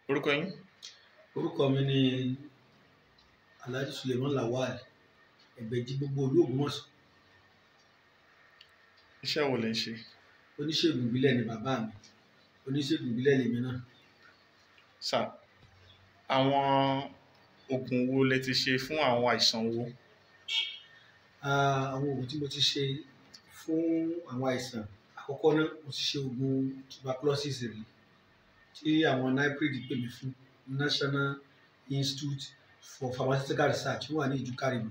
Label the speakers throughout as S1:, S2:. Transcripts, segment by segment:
S1: orúkọ yín
S2: orúkọ mi ni alhaji suleiman lawal ẹgbẹ̀jì gbogbo olú Ògbómọ̀ṣọ́
S1: iṣẹ́ wo lẹ ń ṣe
S2: oníṣègùn ìbílẹ̀ ni bàbá mi oníṣègùn ìbílẹ̀ lèmi náà
S1: sà àwọn oògùn wo lẹ ti ṣe fún àwọn àìsàn wo
S2: Ah, àwọn oògùn tí mo ti ṣe fún àwọn àìsàn àkọ́kọ́ náà mo ti ṣe oògùn tuberculosis rí tí àwọn NIPRID pè mí fún National Institute for Pharmaceutical Research wọ́n wà ní ìjùkárìmù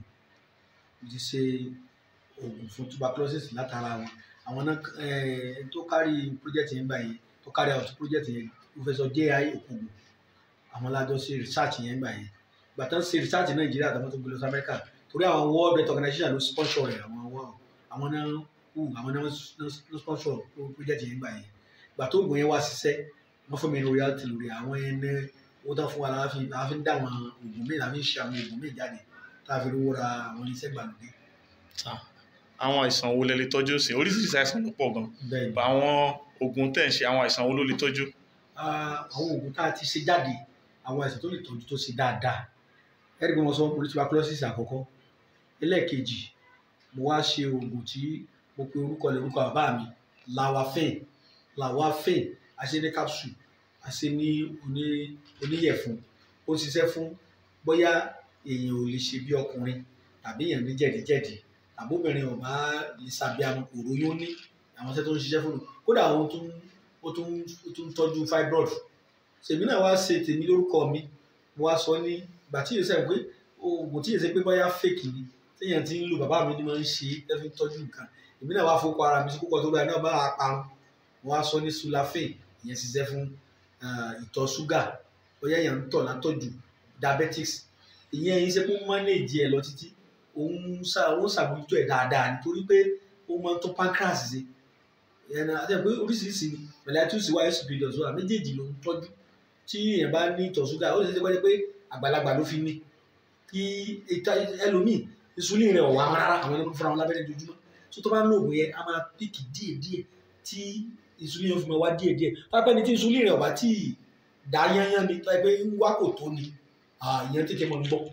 S2: mo ti ṣe oògùn fún tuberculosis látara wọn àwọn náà eh, tó kárí project yẹn gbà yẹn tó kárí out project yẹn Professor J.I. Okogo àwọn lájọ ṣe research yẹn gbà yẹn gbà tán ṣe research ní Nàìjíríà àtàwọn tó gbé lọ sí Amẹ́ríkà torí àwọn world health organization ló sponsor rẹ̀ àwọn àwọn àwọn náà wù àwọn náà ló sponsor project yẹn gbà yẹn gbà tó oògùn yẹn wá ṣiṣẹ́ wọ́n fún mi ní royalty lórí àwọn yẹn ní owó tán fún wa láti láti dá àwọn oògùn míì láti ṣe àwọn oògùn míì jáde tá a fi rówó ra àwọn iṣẹ́ gbàlódé
S1: sà àwọn àìsàn wo lẹ lè tọ́jú sí oríṣiríṣi àìsàn ló pọ̀ gan
S2: bẹ́ẹ̀ ni
S1: àwọn oògùn tẹ̀ ń ṣe àwọn àìsàn wo ló lè tọ́jú
S2: Ah, àwọn oògùn tá a ti ṣe jáde àwọn àìsàn tó lè tọ́jú tó ṣe dáadáa ẹ̀rí bí wọ́n sọ mo ní tuberculosis àkọ́kọ́ ẹlẹ́ẹ̀kejì mo wá ṣe oògùn tí mo pe orúkọ lè orúkọ bàbá mi lawafen lawafen a ṣe ní capsule a ṣe ní oní oníyẹ̀fun ó ń ṣiṣẹ́ fún bóyá èèyàn ò lè ṣe bí ọkùnrin tàbí èèyàn ní jẹ̀díjẹ̀dí tàbí obìnrin ò bá lè ṣàbíamọ òróyún ní àwọn iṣẹ́ tó ń ṣiṣẹ́ fún un kódà ó tún ó tún ó tún tọ́jú fibroid ṣèmi náà wá ṣe tèmi lórúkọ mi mo wá sọ ní ìgbà tí yóò sẹ́yìn pé oògùn tí yóò ṣe pé bóyá fake ni téèyàn ti ń lò bàbá mi ni máa ń ṣe é fi ń tọ́jú nǹkan èmi náà wá fowó ara mi sí púpọ̀ tó báyìí náà bá a parun mo wá sọ ní sulafane ìyẹn ṣiṣẹ́ fún ah, ìtọ̀ ṣúgà bóyá èèyàn ń tọ̀ látọ̀jù diabetics ìyẹn yìí ṣe pé ó manage ẹ̀ lọ títí òun ṣà òun ṣàbójútó ẹ̀ dáadáa nítorí pé ó máa ń tó pancreas ṣe ẹ̀nà àti ẹ̀ pé oríṣiríṣi ni mellitus wà superior wà méjèèjì ló ń tọ́jú tí èèyàn bá ní ìtọ̀ ṣúgà ó lè ṣe pé àgbàlagbà ló fi ní kí ìta- ẹlòmíì insulin rẹ̀ ọ̀wá rárá àwọn ẹni fúnra wọn lábẹ́rẹ́ ojoojúmọ́ tó tó bá ń lo oògùn yẹn a máa píkì díẹ̀díẹ̀ tí insulin yẹn fi máa wá díẹ̀díẹ̀ pápẹ́ ni tí insulin rẹ̀ ọ̀bá tí ì dá yányán ni tó yẹ pé ń wá kò tó ni ah, ìyẹn tètè mọ̀ ń gbọ́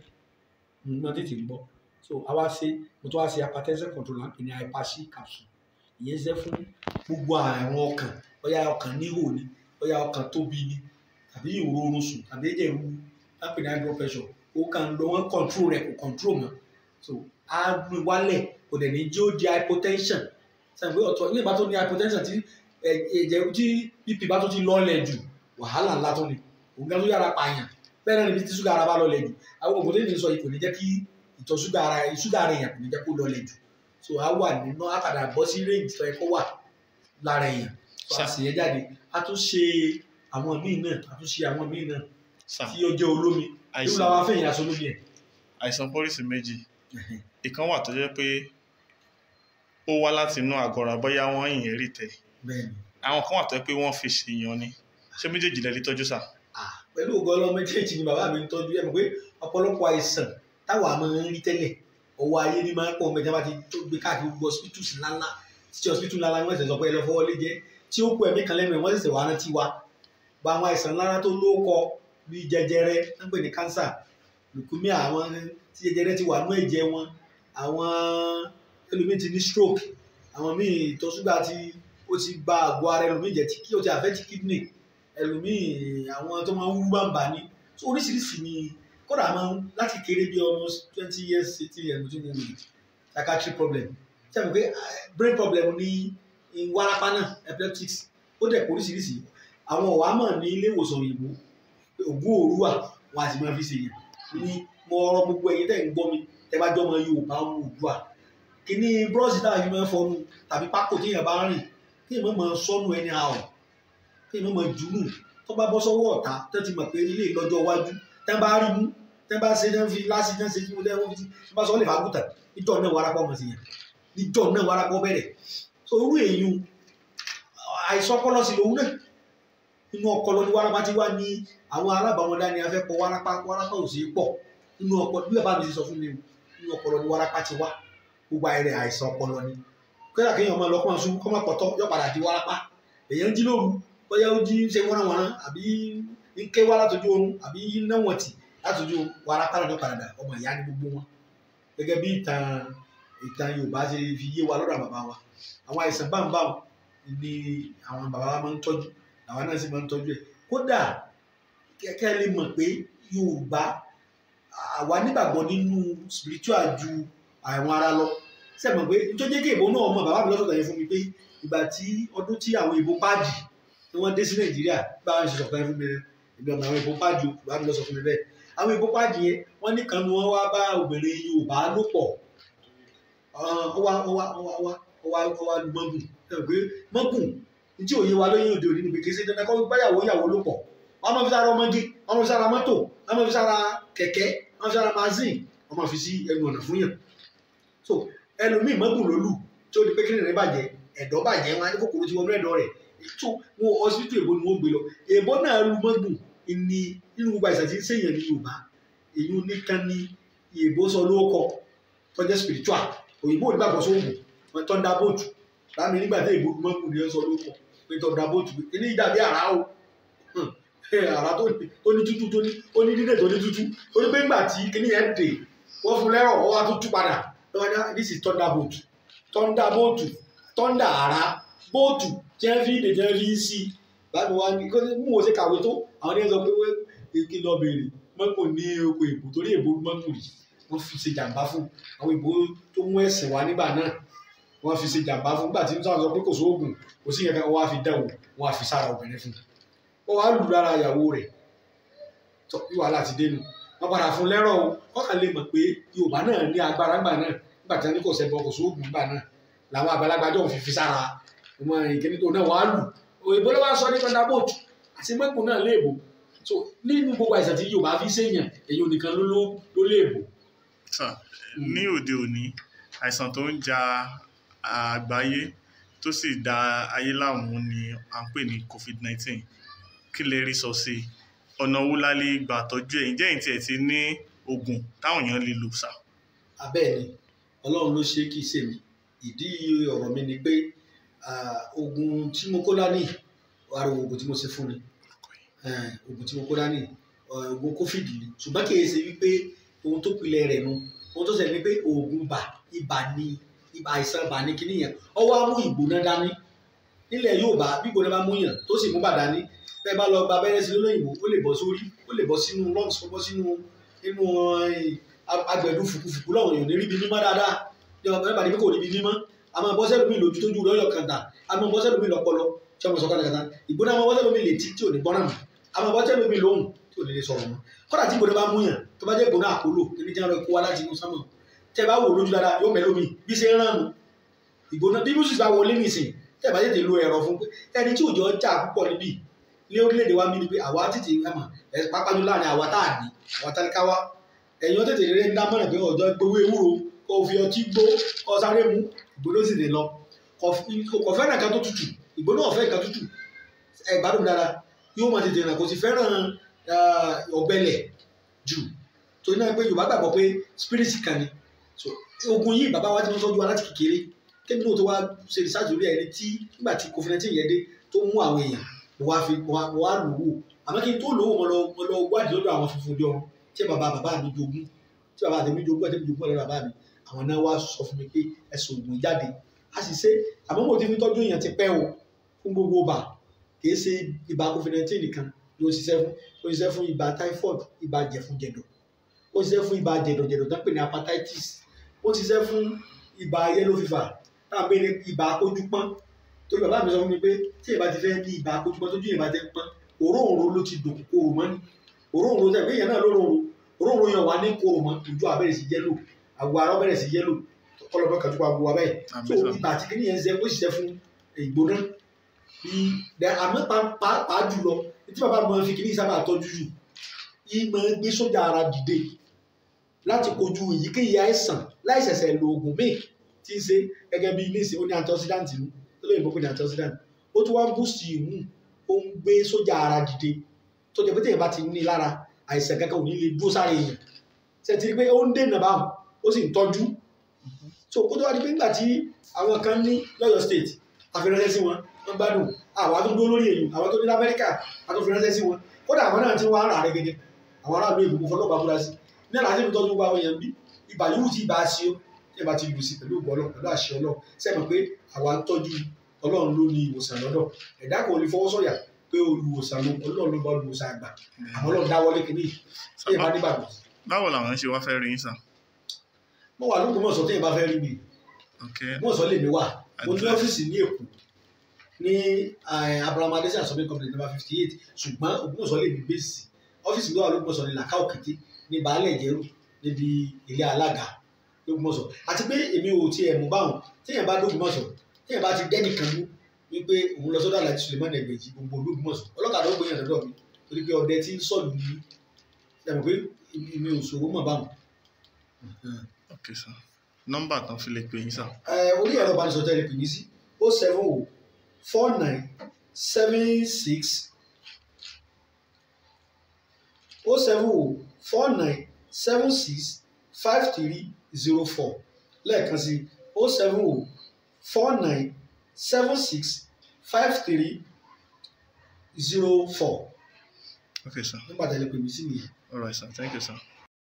S2: ń mọ̀ tètè ń gbọ́ so àwa ṣe mo tún wá ṣe hypertension control náà pè ní hyperc capsule ìyẹn ṣe fún gbogbo àrùn ọkàn bóyá ọkàn níhò ni bóyá ọkàn tóbi ni tàbí ìrorun sùn tàbí ẹ̀jẹ̀ ru lápè ní high blood pressure ó kàn ń lọ wọ́n control rẹ̀ kò control mọ́ so á gbé wálẹ̀ kò dẹ̀ ní jẹ́ ó di hypotension sẹ́yìn pé ọ̀tọ̀ ilé ìbá tó ní hypotension tí ẹ̀- ẹ̀jẹ̀ tí bp bá tó ti lọ́ọ̀lẹ̀ jù wàhálà ńlá tó ní òun gan tó yára pààyàn bẹ́ẹ̀ náà níbi tí ṣúgà ara bá lọ́ọ̀lẹ̀ jù àwọn ògùn tó ní sọ yìí kò ní jẹ́ kí ìtọ̀ ṣúgà ara ṣúgà ara èèyàn kò ní jẹ́ kó lọ́ọ̀lẹ̀ jù so á wà nínú àpàdà bọ́ sí range tó yẹ kó wà lára èèyàn so a sì yẹ jáde a tún ṣe àwọn míì náà a tún ṣe àwọn míì náà
S1: sà
S2: tí ó jẹ́ olómi irú
S1: àìsàn
S2: làwọn afẹ́yìn aṣọ olómi ẹ̀
S1: àìsàn pọ́lísì méjì ìkan wà tó jẹ́ pé ó wá láti inú àgọ́ ara bóyá wọ́n yìn rí tẹ̀
S2: bẹ́ẹ̀ ni
S1: àwọn kan wà tó jẹ́ pé wọ́n fi ṣèyàn ni ṣé méjèèjì lẹ lè tọ́jú sà
S2: Ah, pẹ̀lú ògo ọlọ́mọ méjèèjì ni bàbá mi ń tọ́jú ẹ̀ mọ̀ pé ọ̀pọ̀lọpọ̀ àìsàn táwa máa ń rí tẹ́lẹ̀ ọwọ́ ayé ni máa ń pọ̀ mẹ́ta bá ti tó gbé káàkiri gbogbo hospitals ńláńlá títí hospital ńláńlá ni wọ́n ṣẹ̀ṣẹ̀ sọ pé ẹ lọ fọwọ́ lé jẹ́ tí ó kú ẹ̀mí kan lẹ́nu ẹ̀ wọ́n ṣẹ̀ṣẹ̀ wá rántí wa gba àwọn àìsàn ńláńlá tó lóko bíi jẹjẹrẹ ń pè ní cancer leukemia àwọn tí jẹjẹrẹ ti wà nú ẹ̀jẹ̀ wọn àwọn ẹlòmíì ti ní stroke àwọn míì ìtọ̀ ṣúgà ti ó ti ba àgọ́ ara ẹlòmíì jẹ́ tí kí ó ti affect kidney ẹlòmíì àwọn tó máa ń wú bàǹbà ni so oríṣiríṣi ni kódà máa ń láti kéré bí almost twenty years eighteen years mo ti mú mi psychiatric problem ṣe àmì pé ah, brain problem ní wárápá náà epileptics ó dẹ̀ kó oríṣiríṣi àwọn ọ̀wá mọ̀ ní ilé ìwòsàn òyìnbó pé ògùn òru wà wọn àti máa fi ṣe yẹn ní mo ọ̀rọ̀ gbogbo ẹ̀yin tẹ̀ ń gbọ́ mi tẹ́ bá jọ́ ọmọ Yorùbá ọmọ Oòduà kíní búrọ́ọ̀ṣì táwọn fi máa ń fọnu tàbí pákó téèyàn bá rìn téèyàn máa sọnù ẹni àwọ̀ téèyàn máa jùlù tó bá bọ́ sọ́wọ́ ọ̀tá tó ti mọ̀ pé ilé ìlọ́jọ́ iwájú tẹ́ bá rí mú tẹ́ bá ṣe tẹ́ fi láti tẹ́ ṣe kí mo lẹ́wọ́n fi tẹ́ bá sọ lè fagùtà níjọ́ náà warapọ̀ mọ̀ sí yẹn níjọ́ náà warapọ̀ bẹ̀rẹ̀ so orú èyún àìsàn ọpọlọ sí lòun náà inú ọpọlọ ni warapa ti wá ní àwọn alábàámọ́dá ni a fẹ́ pọ̀ warapa warapa ò sí pọ̀ inú ọpọlọ bí bàbá mi ti sọ fún mi o inú ọpọlọ ni warapa ti wá gbogbo àìrẹ àìsàn ọpọlọ ni kódà kéèyàn máa lọ kó máa sún kó máa pọ̀tọ́ yọ padà di warapa èèyàn jí lóru bóyá ó jí ṣe wọ́nàwọ́nà àbí ń ké wá látọjú oorun àbí iná wọn tì látọjú wàrà pàdánù padà ọmọ ìyá ni gbogbo wọn gẹ́gẹ́ bí ìtàn ìtàn Yorùbá ṣe fi yé wa lọ́dọ̀ bàbá wa àwọn àìsàn báńbáń ni àwọn bàbá wa máa ń tọ́jú àwọn náà sì máa ń tọ́jú ẹ̀ kódà kẹ́kẹ́ lè mọ̀ pé Yorùbá àwa nígbàgbọ́ nínú spiritual ju àwọn ara lọ sẹ́mọ̀ pé nítorí kí èbó náà mọ̀ bàbá mi lọ́sọ̀tàn yẹn fún mi pé ìgbà tí ọdún tí àwọn èbó páàdì tí wọ́n dé sí Nàìjíríà bá wọn ṣe sọ̀tàn yẹn fún mi ìgbà àwọn èbó páàdì o bàbá mi lọ́sọ̀ fún mi bẹ́ẹ̀ àwọn èbó páàdì yẹn wọ́n ní kan ni wọ́n wá bá obìnrin Yorùbá lò pọ̀ ọwá ọwá ọwá ọwá ọwá ọwá lu mọ́gùn sẹ́mọ̀ pé mọ́gùn tí òye wa lóyún òde òní ni pé kì í ṣe dandan kọ́ báyàwó ìyàwó ló pọ̀ wọ́n máa fi sára ọmọge wọ́n máa fi sára mọ́tò wọ́n máa fi sára kẹ̀kẹ́ wọ́n máa fi sára mazin wọ́n máa fi sí ẹnu ọ̀nà fún yàn so ẹlòmíì mọ́gùn ló lù tí ó di pé kíni rẹ̀ bàjẹ́ ẹ̀dọ̀ bàjẹ́ wọn á ní kòkòrò tí wọ́n ní ẹ̀dọ̀ rẹ̀ tó wọn ọsibítù èbó ni wọ́n gbé lọ èbó náà lu mọ́gùn ní nínú gbogbo àìsàn tí ń sèyàn ní Yorùbá èyí nìkan ni èbó sọ lóòkọ tó jẹ́ spiritual òyìnbó ò ní gbàgbọ́ sóògùn wọn tọ́ndà bóòtù láàmì nígbà tí èbó mọ́gùn ni wọ́n sọ lóòkọ pé tọ́ndà bóòtù pé kíní dàbí àrá o àrà tó ní tó ní tútù tó ní ó ní dídè tó ní tútù ó ní pé ńgbà tí kíní yẹn dè wọ́n fún lẹ́rọ̀ wọ́n wá tó tú padà lọ́wọ́ ní this is thunder boat thunder boat thunder àrà bóòtù jẹ́ fi dè jẹ́ fi sí i báyìí wá ní kó mú wọn ṣe kàwé tó àwọn ní ẹ sọ pé kí lọ bèrè mọ́kò ní oko èbó torí èbó mọ́kò rí wọ́n fi ṣe jàǹbá fún àwọn èbó tó mú ẹ̀sìn wá nígbà náà wọ́n fi ṣe jàǹbá fún nígbà tí wọ́n sọ pé kò sóògùn kò sí kankan wọ́n á fi dẹ̀wò wọ́n á fi sára obìnrin fún un ó wá lù lára ìyàwó rẹ̀ tó bí wàhálà ti dénú wọn padà fún lẹ́rọ̀ o wọn kàn lè mọ̀ pé Yorùbá náà ní agbára ńgbà náà nígbà tí wọn ní kò sẹ́bọ kò sóògùn ńgbà náà làwọn àgbàlagbà jọ fi fi sára ọmọ ìkíní tó náà wàá lù òyìnbó ló wá sọ ní thunderbolt àti mẹ́kùn náà léèbó so nínú gbogbo àìsàn tí Yorùbá fi séèyàn èyí nìkan ló ló léèbó.
S1: ní òde òní àìsàn tó ń ja àgbáyé tó sì da ayé láàmú ni à ń pè ní COVID-19 kí lè rí sọ sí i ọ̀nà wo la lè gbà tọ́jú ẹ̀ ǹjẹ́ ìtì ẹ̀ ti ní oògùn táwọn èèyàn lè lò sá.
S2: abẹ́ẹ̀ ni ọlọ́run ló ṣe kí í ṣe mi ìdí ọ̀rọ̀ mi ni pé oògùn tí mo kó dání ara oògùn tí mo ṣe fún ni oògùn tí mo kó dání oògùn covid ni ṣùgbọ́n kì í ṣe wípé ohun tó pilẹ̀ rẹ̀ nu ohun tó ṣẹlẹ̀ ni pé oògùn bà ibà ni ibà àìsàn bà ní kíní yẹn ọwọ́ á mú ìgbóná dání nílẹ̀ Yorùbá bí ìgbóná bá mú yàn tó sì mú bà dání bẹ́ẹ̀ bá lọ gba abẹ́rẹ́ sí lóyìnbó ó lè bọ́ sórí ó lè bọ́ sínú lungs ó bọ́ sínú inú agbẹ̀dú fùkúfùkú lọ́wọ́ èèyàn ní ríbi mímọ́ dáadáa ní ọmọ ẹ̀ bá ní pé kò ríbi mímọ́ a máa bọ́ sẹ́lómi lójú tójú rẹ̀ ọ̀yọ̀ kàńtà a máa bọ́ sẹ́lómi lọ́pọlọ tí ọmọ sọ̀kọ́ kàńtà ìgbóná máa bọ́ sẹ́lómi létí tí ò ní gbọ́nà mọ́ a máa bọ́ sẹ́lómi lóhùn tí ò ní lè sọ̀rọ̀ mọ́ kọ́dà tí ìgbóná bá mú yàn tó bá jẹ́ ìgbóná àkólò kíní jẹ́ ọ̀rọ̀ kó wá láti inú sánmọ̀ tẹ́ bá wò lójú dáadáa yóò mẹ́lómi bí ṣe ń rán nu ìgbóná bí bùsùn bá wọlé nìsín tẹ́ bá tètè lo ẹ̀rọ fún pé ẹni tí òjò jà púpọ̀ níbí ní orílẹ̀-èdè wa mi ni pé àwa tètè ẹ̀mọ̀ ẹ̀ pápájú láàrin àwa tá à ní àwa tálíkà wa ẹ̀yin tètè rere ń dámọ̀ràn pé ọ̀dọ́ gbowó ewúro kó o fi ọtí gbó kó o sáré mu ìgbóná sì lè lọ kò fẹ́ràn nǹkan tó tutù ìgbóná ọ̀fẹ́ nǹkan tutù ẹ̀ gbádùn dára yóò máa tètè rìn kò sì fẹ́ràn ọ̀gbẹlẹ̀ jù torí náà pé Yorùbá gbàgbọ́ pé spirit kan ni ogun yìí bàbá wa ti wọ́n tọ́jú wa láti kékeré kébí náà tó wá ṣe research lórí ẹni tí nígbà tí COVID-19 yẹn dé tó mú àwọn èèyàn mo wá fi mo wá lò wò àmọ́ kí n tó lò wò mo lọ mo lọ wádìí lọ́dọ̀ àwọn funfun jọ tí bàbá bàbá mi jogún tí bàbá àtẹ̀mí jogún àtẹ̀mí jogún lọ́dọ̀ bàbá mi àwọn náà wá sọ fún mi pé ẹ̀sùn ògùn jáde a sì ṣe àmọ́ mo ti fi tọ́jú èèyàn ti pẹ́ o fún gbogbo ibà kìí ṣe ibà COVID-19 nìkan ló ń ṣiṣẹ́ fún ó ń ṣiṣẹ́ fún ibà typhoid ibà jẹ̀fun-jẹ̀dọ̀ ó ń ṣiṣẹ́ fún ibà jẹ̀dọ̀jẹ̀dọ̀ tó ń pè ní hepatitis ó ń ṣiṣẹ́ fún ibà yellow fever táwọn pè ní ibà akójúpọ́n torí bàbá mi sọ fún mi pé tí ìbá ti fẹ́ ní ibà akójúpọ́n tójú ìbá ti pọ́n òróǹro ló ti dùn kóró mọ́ ni òróǹro tẹ̀ pé èèyàn náà lóròǹro òróǹro yẹn wà ní kóró mọ́ ojú abẹ́rẹ́ sí yẹ́lò àgọ́ ara bẹ̀rẹ̀ sí yẹ́lò kọlọ́bọ̀ kàtó pa àgọ́ abẹ́rẹ́ so ibà àti kìnìún yẹn ń ṣe ó sì ṣe fún ìgbóná bí àmọ́ pàápàá jùlọ tí bàbá mi fi kìnìún sábà tọ́jú jù ìmọ̀ gbé sójà ara dìde láti kojú èyíkéyìí àìsàn láìsẹ̀sẹ̀ lo oògùn míì tí ń ṣe gẹ́gẹ́ bí ilé ìsìn ó ní antioxidant nù tó lè mọ̀ pé ní antioxidant ó tún wá ń boost ìmú ó ń gbé sójà ara dìde tó jẹ́ pé téèyàn bá ti ní lára àìsàn kankan ò ní lè dúró sáré èèyàn ṣe ti rí pé ó ń dènà báwọn ó sì ń tọ́jú so kó tó wá di pé nígbà tí àwọn kan ní lọ́yọ̀ state àfiránṣẹ́ sí wọn wọ́n gbádùn àwọn tó dúró lórí èyí àwọn tó ní lamẹ́ríkà àtúnfiránṣẹ́ sí wọn kódà àwọn náà ti wá ara rẹ gẹ́gẹ́ àwọn aráàlú èbùkún fọlọ́pàá múra sí ní àlàáfíà mi tọ́jú gbogbo àwọn èèyàn bí ibà yóò tí ibà ṣe ó tí ẹ bá ti lù sí pẹ̀lú ògbọ́ ọlọ́run pẹ̀lú àṣẹ ọlọ́run sẹ́mi pé àwa ń tọ́jú ọlọ́run ló ní ìwòsàn lọ́dọ̀ ẹ̀dá kan ò lè fọwọ́ sọ̀yà pé olùwòsàn ló ọlọ́run ló bá olùwòsàn àgbà àwọn ọlọ́run dáwọ́lé kìíní tí ẹ bá nígbàgbọ́
S1: báwo làwọn ṣe wá fẹ́ rí yín sà
S2: mo wà lóko mọ̀ọ́sọ̀ tí ẹ bá fẹ́ rí mi
S1: ok
S2: mọ̀ọ́sọ̀ lè mi wà mo ní
S1: Address.
S2: ọ́fíìsì ní èkó ní eh, abraham adesina shopping complex number fifty eight ṣùgbọ́n ògbómọ̀ṣọ́ lè mi bẹ́ẹ̀sì ọ́fíìsì mi wà lógbómọ̀ṣọ́ ní làkà òkété ní baálẹ̀ ìjẹ́rù níbi ilé alága lógbómọ̀ṣọ́ àti pé èmi ò tiẹ̀ mú báwọn téèyàn bá dógbómọ̀ṣọ́ téèyàn bá ti dẹ́nìkan mú wípé òun lọ sọ́dọ̀ aláàjì suleiman ẹgbẹ̀jì gbogbo ológbómọ̀ṣọ́ ọlọ́kadà ó gbéyàn lọ́dọ̀ mi torí pé ọdẹ tí ń sọ̀lù ní ẹ̀mọ̀ pé èmi ò ṣòwò mọ̀ báwọn.
S1: ok sà nọ́mbà tán fi lè pè yín sà
S2: ẹ orí ẹ̀rọ ìbánisọ̀rọ̀ tẹ́lẹ̀ pè mí sí o seven o four nine seven six o seven o four nine seven six five three zero four lẹ́ẹ̀kan sí o seven o four nine seven six five three zero four
S1: ok sà
S2: nígbà tẹ́lẹ̀ pè mí sí nìyẹn.
S1: alright sà thank you sà.